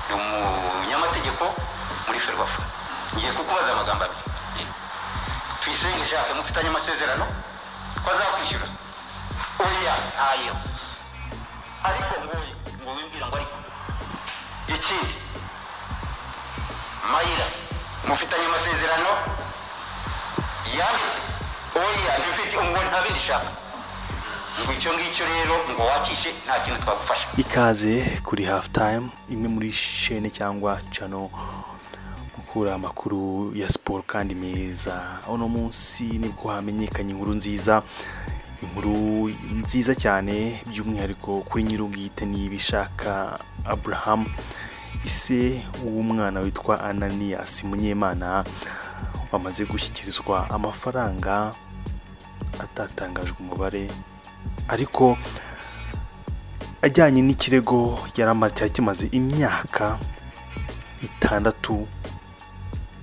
ni umunyamategeko muri ferwafa ngiye kukubaza amagambo abiri tuyisenge jacques mufitanye amasezerano ko azakwishyura oya ntayo ariko nguyu ngo wimbwira ngo ariko ikindi mayira mufitanye amasezerano yanditse oya ntibifite ngo ntabindi shaka ngo icyo ngicyo rero ngo wakishe nta kintu twagufasha ikaze kuri hafu tayimu imwe muri shene cyangwa cano mukura amakuru ya siporo kandi meza uno munsi nibwo hamenyekanye inkuru nziza inkuru nziza cyane by'umwihariko kuri nyir'ubwite n'ibishaka aburahamu ise w'umwana witwa ananiyasi munyemana wamaze gushyikirizwa amafaranga atatangajwe umubare ariko ajyanye n'ikirego yari amaze cyari kimaze imyaka itandatu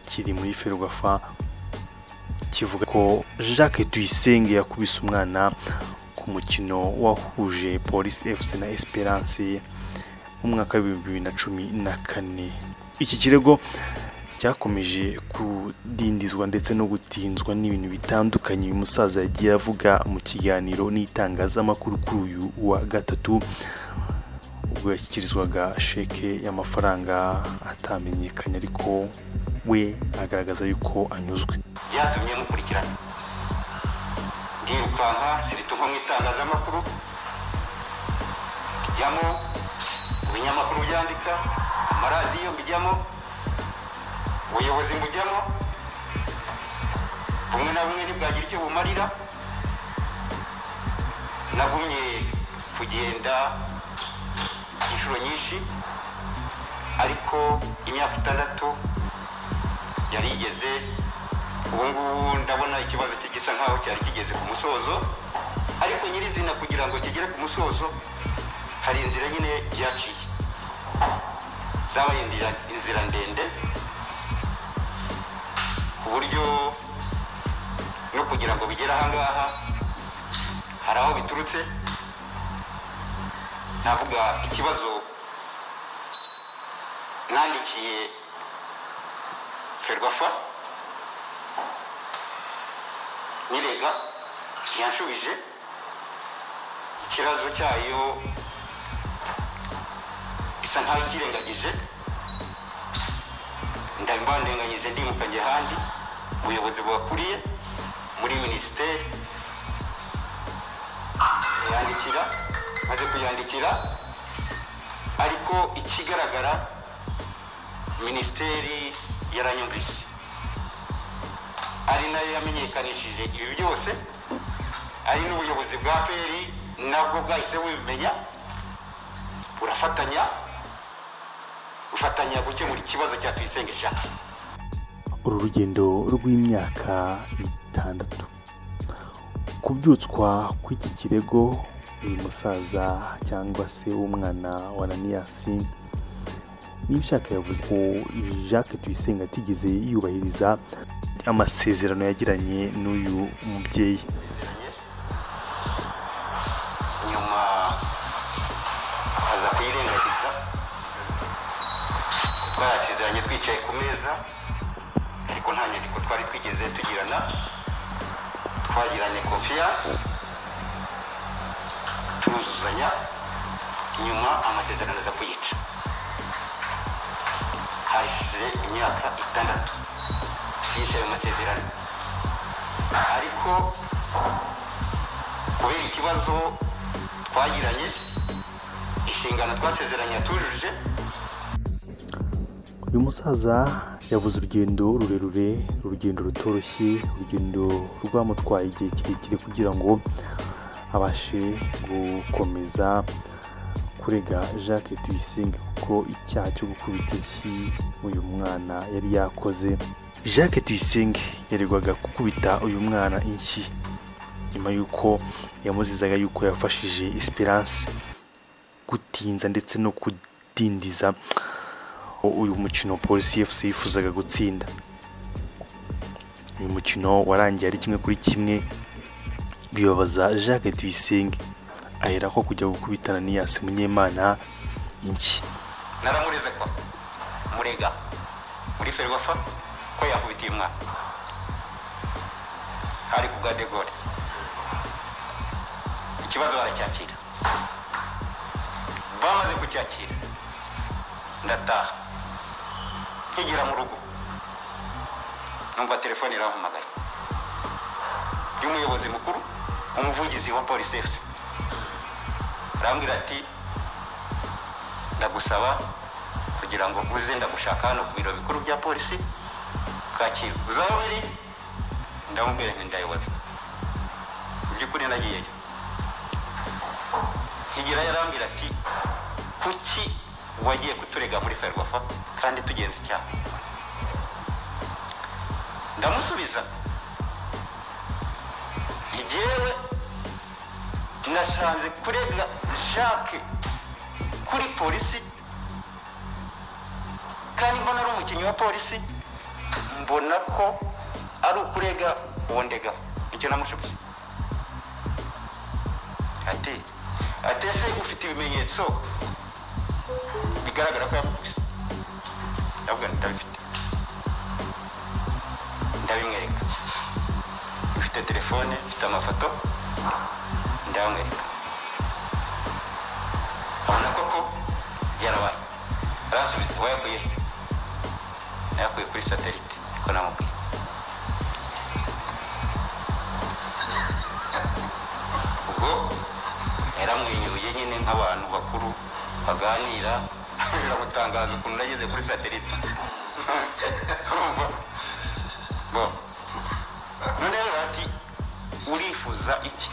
kiri muri ferwafa kivuga ko jacques tuyisenge yakubise umwana ku mukino wahuje polisi fc na esperance mu mwaka w'ibihumbi bibiri na cumi na kane iki kirego cyakomeje kudindizwa ndetse no gutinzwa n'ibintu bitandukanye uyu musaza yagiye avuga mu kiganiro n'itangazamakuru kuri uyu wa gatatu ubwo yashyikirizwaga sheke y'amafaranga atamenyekanye ariko we agaragaza yuko anyuzwe byatumye mukurikirana ndirukanka sirito nko mu itangazamakuru bijyamo ibinyamakuru byandika amaradiyo bijyamo ubuyobozi bujyamo bumwe na bumwe ntibwagira icyo bumarira nagumye kugenda inshuro nyinshi ariko imyaka itandatu yari igeze ubu ngubu ndabona ikibazo cye gisa nkaho cyari kigeze ku musozo ariko nyirizina kugira ngo kigere ku musozo hari inzira nyine byaciye zabaye indira- inzira ndende ku buryo no kugira ngo bigere ahangaha hari aho biturutse navuga ikibazo nandikiye ferwafa nyirega ntiyanshubije ikibazo cyayo isa nkaho ikirengagije ndabandenganyije ndimukanye ahandi ubuyobozi buhakuriye muri minisiteri yandikira maze kuyandikira ariko ikigaragara minisiteri yaranyumvise ari nayo yamenyekanishije ibi byose ari n'ubuyobozi bwa peri nabwo bwahise bubimenya burafatanya bufatanya gukemura ikibazo cya tuyisenge shaka uru rugendo rw'imyaka itandatu kubyutswa kw'iki kirego uyu musaza cyangwa se w'umwana wa ananiyasi n'ibishaka yavuze ko jacques tuyisenge atigeze yubahiriza amasezerano yagiranye n'uyu mubyeyi nyuma aza kuyirengagiza twarasezeranye twicaye ku meza ariko nta nyandiko twari twigeze tugirana twagiranye konfiyanse turuzuzanya nyuma amasezerano aza kuyica hashize imyaka itandatu yishe ayo masezerano ariko kubera ikibazo twagiranye inshingano twasezeranye tujuje uyu musaza yavuze urugendo rurerure urugendo rutoroshye urugendo rwamutwaye igihe kirekire kugira ngo abashe gukomeza kurega jacques tuyisenge kuko icyaha cyo gukubita inshyi uyu mwana yari yakoze jacques tuyisenge yaregwaga gukubita uyu mwana inshyi nyuma y'uko yamuzizaga y'uko yafashije esperance gutinza ndetse no kudindiza uyu mukino polisi fc yifuzaga gutsinda uyu mukino warangiye ari kimwe kuri kimwe bibabaza jacques tuyisenge aherako kujya gukubitana n'iyasi munyemana inki naramureze ko murega muri ferwafa ko yakubitiye umwana hari ku bwa de gaulle ikibazo baracyakira bamaze kucyakira ndataha nkigera mu rugo numva telefone irampamagaye y'umuyobozi mukuru umuvugizi wa polisi efuse arambwira ati ndagusaba kugira ngo uze ndagushaka hano ku biro bikuru bya polisi kacyiru uzaba uri ndamubwira nti ndayoboza mu by'ukuri nagiyeyo higira yarambwira ati kuki wagiye kuturega muri ferwafa kandi tugenza icyaha ndamusubiza igewe nashanze kurega jacques kuri polisi kandi mbona ari umukinnyi wa polisi mbona ko ari ukurega uwo ndegaho nicyo namushibuye ati ati ese ufite ibimenyetso bigaragara ko yamukubise ndavuga nti ndabifite ndabimwereka mfite telefone mfite amafoto ndayamwereka abona koko yarabaye aransubiza wayakuye he?" nayakuye kuri satelite niko namubwiye ubwo yaramwenyuye nyine nk'abantu bakuru baganira biramutangaza ukuntu nageze kuri satelite urumva bo none rero ati urifuza iki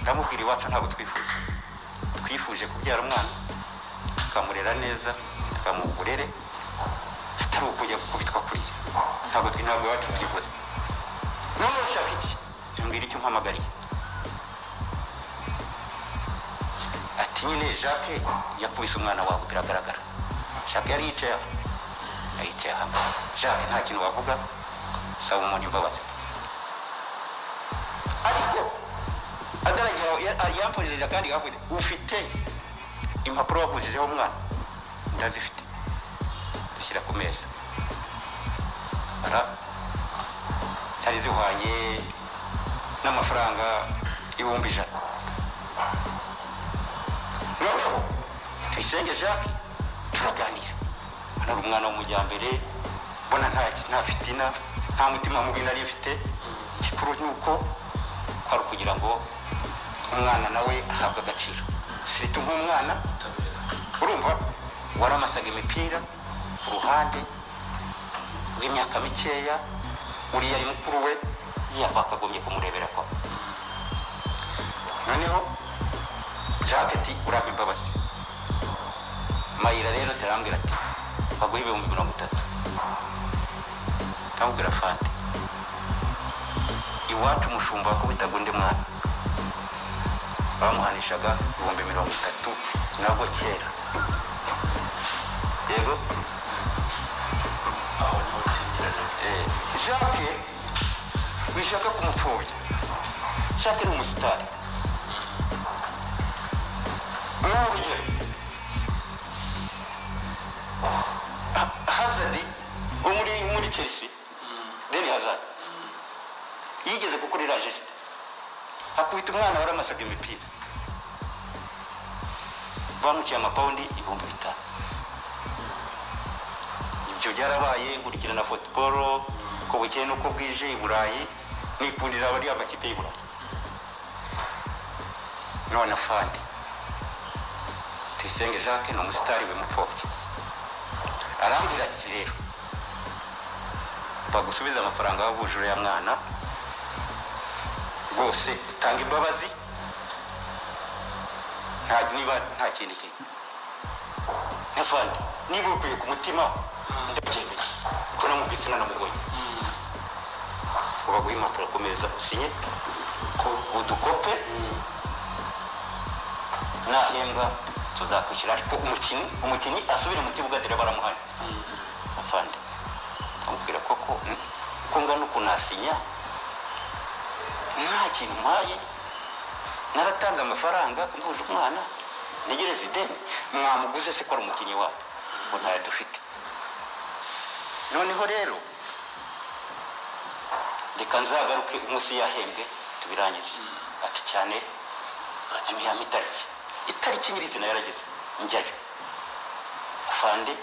ndamubwira iwacu ntabwo twifuza twifuje kubyara umwana tukamurera neza tukamuha uburere atari ukujya gukubitwa kuriya ntabwo twi ntabwo iwacu twifuza none ushaka iki mbwira icyo umpamagariye ati nyine jacques yakubise umwana wawe biragaragara jacques yari yicaye aha ayicaye aha jacques nta kintu wavuga saba umuntu imbabazi ariko adaragira yampurije kandi yavuze ufite impapuro wavujijeho umwana ndazifite zishyira ku meza ara zari zihwanye n'amafaranga ibihumbi ijana noneho tuyisenge jacques turaganira hano ari umwana w'umujyambere mbona nta nta fitina nta mutima mubi nari mfite igikuru ni uko kwari ukugira ngo umwana nawe ahabwe agaciro sirita nk'umwana urumva waramasaga imipira ku ruhande rw'imyaka mikeya uriya ari mukuru we yavakagombye kumurebera kwa noneho jacques ati urampa imbabazi mayira rero terambwira ati baguha ibihumbi mirongo itatu ndamubwira fande iwacu umushumba wakubitaga undi mwana bamuhanishaga ibihumbi mirongo itatu nabwo kera yego Eh, jacques wishaka kumupfobya jacques ni umusitari nk'aho urugero Ha- hazard wo muri muri chelsea deni hazard yigeze gukorera jesite akubita umwana waramasaga imipira bamuciye amapawundi ibihumbi bitanu ibyo byarabaye nkurikira na futuboro ko bukeye n'uko bwije i burayi nikundira abari amakipe y'i burayi none fandi tuyisenge jacques ni umusitari w'imupfobya arambwira ati rero bagusubiza amafaranga wavuje uriya mwana rwose utanga imbabazi nta niba nta kindi kintu n'afandi niba ukuye ku mutima ndabyemeye kuko namubwise nanamubonye ngo baguhe impapuro ku meza usinye ko udukope nahembwa tuzakwishyura ariko umukinnyi umukinnyi asubire mu kibuga dore baramuhari afande amubwira koko mm, uko ngana ukuntu asinya nta kintu mpaye naratanze amafaranga mvuje umwana ntegereze ideni mwamuguze se ko ari umukinnyi wawe mu ntara dufite noneho rero reka nzagaruke umunsi yahembwe tubirangize ati cyane amihamo itariki itariki nyirizina yarageze njyayo afande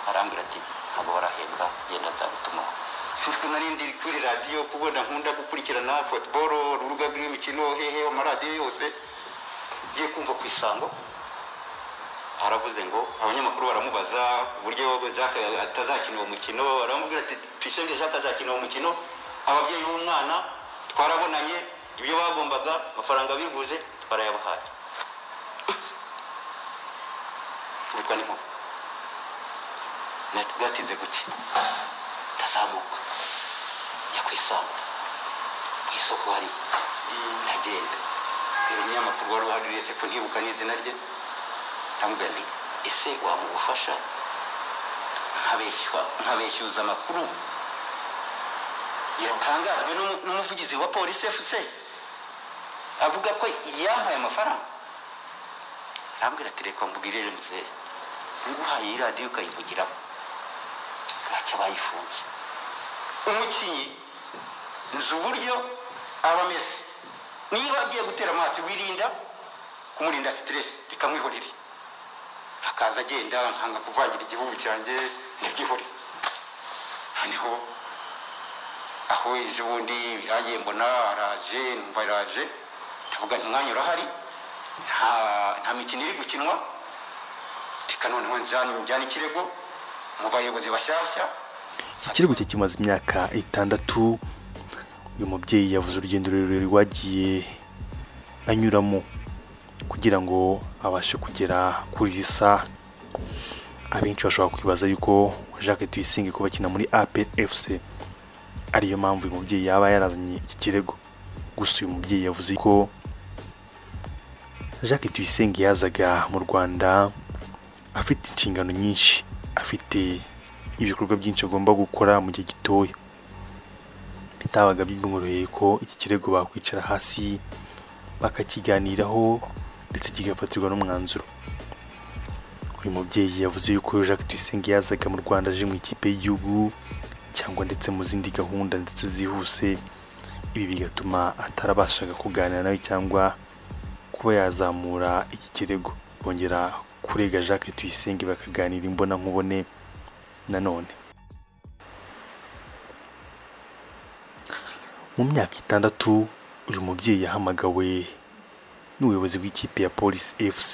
arambwira ati ntabwo barahembwa genda nzagutumaho sinzwe nari ndiri kuri radiyo kubona nkunda gukurikirana futuboro urubuga rw'imikino hehe amaradiyo yose ngiye kumva ku isango aravuze ngo abanyamakuru baramubaza uburyo Jacques atazakina uwo mukino aramubwira ati tuyisenge Jacques azakina uwo mukino ababyeyi b'umwana twarabonanye ibyo bagombaga amafaranga bivuze twarayabahaye kubitwa n'inkuba nari bwatinze guke ndazamuka njya ku isoko ku isoko hari ndagenda kubera umunyamakuru wari uhari uretse ko ntibuka n'izina rye ndamubwira nti ese wamugufasha nkabeshywa nkabeshyuza amakuru yatangajwe n'umu- n'umuvugizi wa polisi efuse avuga ko yampaye amafaranga arambwira ati reka mbwirire muzehe nguhaye iyi radiyo ukayivugiramo bwacyo bayifunze umukinnyi nzi uburyo aba ameze niba agiye gutera amazi wirinda kumurinda siteresi rikamwihorera akaza agenda nkanga kuvangira igihugu cyanjye ntibyihore noneho aho ejo bundi birangiye mbona araje numva araje ndavuga nti umwanya urahari nta nta mikino iri gukinwa reka noneho njyane njyane ikirego mu bayobozi bashyashya iki kirego cye kimaze imyaka itandatu uyu mubyeyi yavuze urugendo rurerure rwagiye anyuramo kugira ngo abashe kugera kuri risa abenshi bashobora kwibaza yuko Jacques Tuyisenge kuba akina muri APFC ariyo mpamvu uyu mubyeyi yaba yarazanye iki kirego gusa uyu mubyeyi yavuze ko Jacques Tuyisenge yazaga mu Rwanda afite inshingano nyinshi afite ibikorwa byinshi agomba gukora mu gihe gitoya bitabaga bimworoheye ko iki kirego bakwicara hasi bakakiganiraho ndetse kigafatirwa n'umwanzuro uyu mubyeyi yavuze yuko Jacques Tuyisenge yazaga mu Rwanda aje mu ikipe y'igihugu cyangwa ndetse mu zindi gahunda ndetse zihuse ibi bigatuma atarabashaga kuganira nawe cyangwa kuba yazamura iki kirego bongera kurega Jacques Tuyisenge bakaganira imbona nkubone nanone mu myaka itandatu uyu mubyeyi yahamagawe n'ubuyobozi bw'ikipe ya polisi fc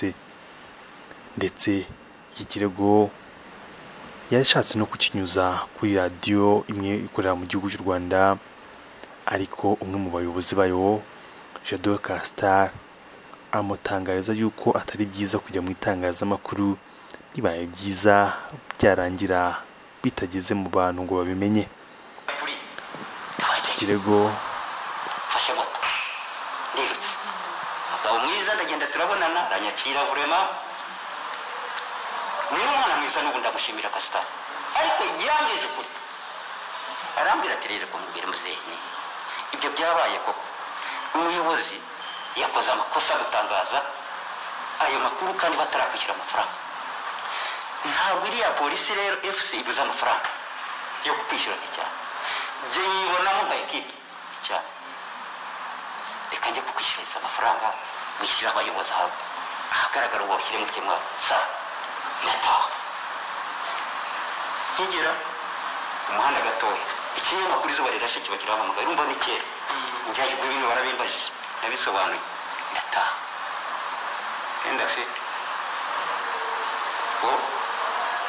ndetse iki kirego yashatse no kukinyuza kuri radiyo imwe ikorera mu gihugu cy'u rwanda ariko umwe mu bayobozi bayo jado kastar amutangariza yuko atari byiza kujya mu itangazamakuru bibaye byiza byarangira bitageze mu bantu ngo babimenye kuri iki kirego fashe moto nirutse umugabo mwiza ndagenda turabonana aranyakira vurema niba umwana mwiza n'ubu ndamushimira kasita ariko yambwije ukuri arambwira ati rero kumubwira muzehe ibyo byabaye koko umuyobozi yakoze amakosa gutangaza ayo makuru kandi batarakwishyura amafaranga ntabwo iriya polisi rero fc ibuze amafaranga yo kukwishyura nticyane jye yibonamo nka ekipe cyane reka njye kukwishyuririza amafaranga mwishyura abayobozi aho ahagaragara ubu bashyire mu kemwa sa ndataha nkigera mu muhanda gatoya ikinyamakuru izuba rirashe kiba kirahamagaye urumva ni kera njyayo ibyo bintu barabimbajije nabisobanuye ndataha enda fe ubwo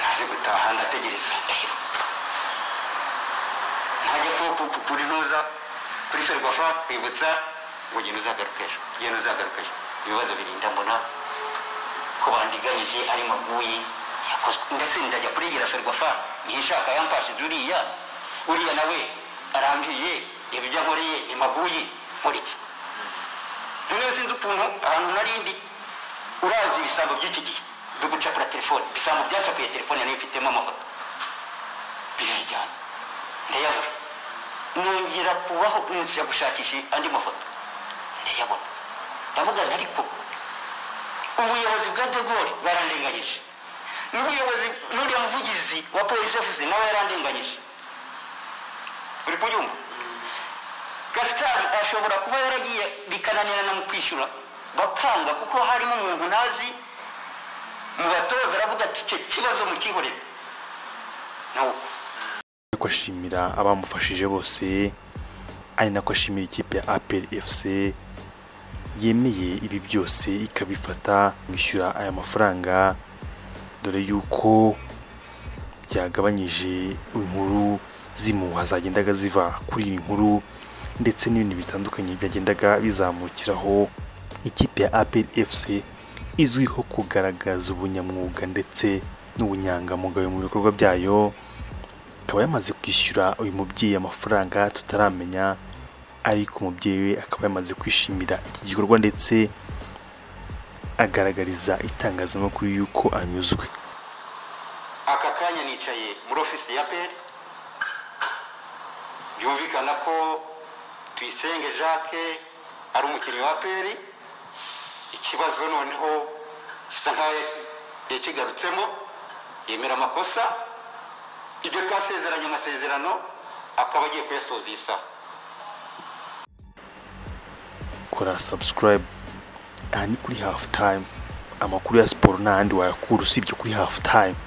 naje gutaha ndategereza ndaheba ntajya ku- ku- ku- kuri ntuza kuri ferwafa kwibutsa ngo genda uzagaruka ejo genda uzagaruka ejo ibibazo birinda mbona ko bandiganyije ari maguyi yakozwe ndetse ndajya kurengera ferwafa ntishaka yampashije uriya uriya nawe arambwiye ibyo ankoreye ni maguyi nkuriki noneho sinzi ukuntu ahantu narindi urazi ibisambo by'iki gihe byo gucapura telefone ibisambo byacapuye telefone nayo ifitemo amafoto birayijyana ndayabura nongera kubaho nzira gushakisha andi mafoto ndayabona ndavuga nti ariko ubuyobozi bwa de gaulle barandenganyije n'ubuyobozi n'uriya muvugizi wa polisi ofisi nawe yarandenganyije uri kubyumva gasitari ashobora kuba yaragiye bikananirana mu kwishyura bakanga kuko harimo umuntu ntazi mu batoza aravuga ati icyo kibazo mukihorere nawe uko ariko ashimira abamufashije bose ari nako ashimira ikipe ya apel fc yemeye ibi byose ikabifata kwishyura aya mafaranga dore yuko byagabanyije inkuru z'imuha zagendaga ziva kuri iyi nkuru ndetse n'ibindi bitandukanye byagendaga bizamukiraho ikipe ya apel fc izwiho kugaragaza ubunyamwuga ndetse n'ubunyangamugayo mu bikorwa byayo akaba yamaze kwishyura uyu mubyeyi amafaranga tutaramenya ariko umubyeyi we akaba yamaze kwishimira iki gikorwa ndetse agaragariza itangazamakuru yuko anyuzwe aka kanya nicaye muri ofisi ya peri byumvikana ko tuyisenge jacques ari umukinnyi wa peri ikibazo noneho gisa nkaho yakigarutsemo yemera amakosa ibyo twasezeranye amasezerano akaba agiye kuyasoza iyi saha kora subscribe aha ni kuri half time amakuru ya siporo n'ahandi wayakura usibye kuri half time